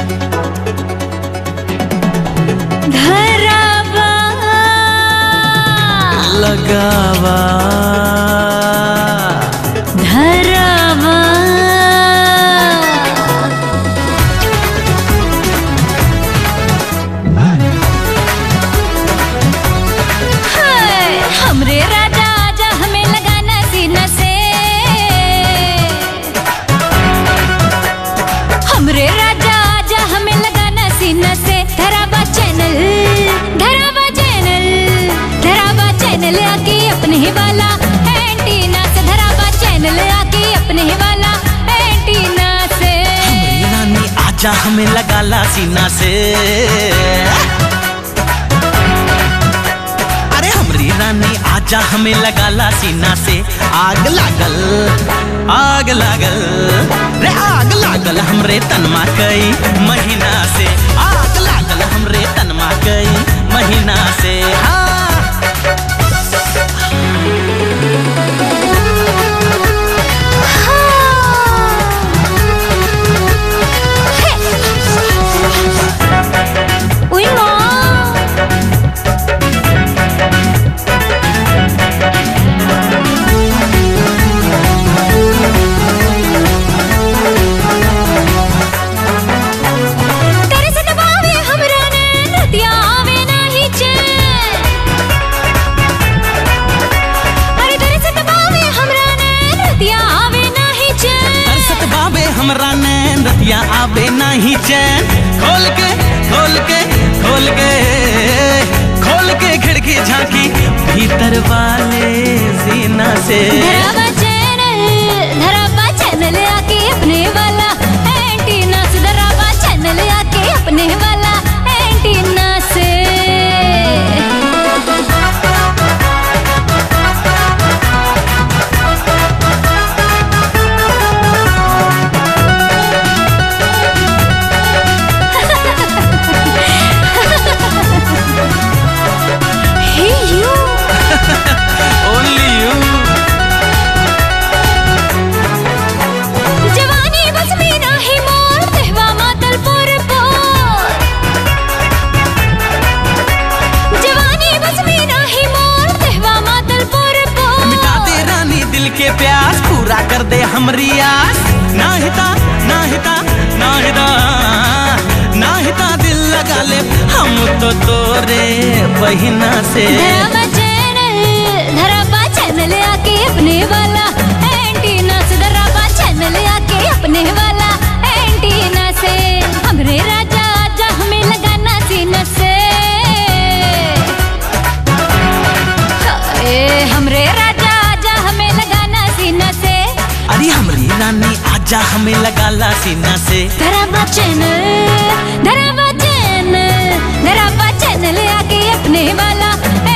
धरावा लगावा धरावा हाय, हमरे राजा आजा हमें लगाना सीना से हमरे राजा आजा हमें लगाना सीना से धरावा चैनल धरावा चैनल धरावा चैनल आके अपने ही वाला एंटीना से धरावा चैनल आके अपने ही वाला एंटीना से हमरी रानी आजा हमें लगा ला सीना से अरे हमरी रानी आजा हमें लगा ला सीना से आग लागल आग लागल रे आग लागल हमरे तनमा कई महीना से आग लागल हमरे तनमा कई महीना से हाँ उई माँ तेरे से दबावे हमरा ने नदिया आवे नाही चैन अरे तेरे से दबावे हमरा ने नदिया आवे नाही चैन तरसत बाबे हमरा नैन रतिया आवे नहीं चैन खोल के खोल के खोल के खोल के खिड़की झांकी भीतर वाले सीना से धरावा चैनल धरावा चैनल आके अपने वाला एंटीना से धरावा चैनल आके अपने वाला एंटीना से Hey you ओनली यू जवानी बस में नाही मोर देहवा मातल पोर पोर जवानी बस में नाही मोर देहवा मातल पोर पोर मिटा दे रानी दिल के प्यास पूरा कर दे हमरी आस ना हिता ना हिता ना हिता ना हिता दिल लगा ले हम तो तोरे बहिना से धरावा चैनल धरावा चैनल आके अपने वाला एंटीना से धरावा चैनल आके अपने वाला एंटीना से हमरे राजा आजा हमें लगाना सीना से ए हमरे राजा आजा हमें लगाना सीना से अरे हमरी रानी आजा हमें लगा ला सीना से धरावा चैनल धरावा चैनल धरावा चैनल आके अपने वाला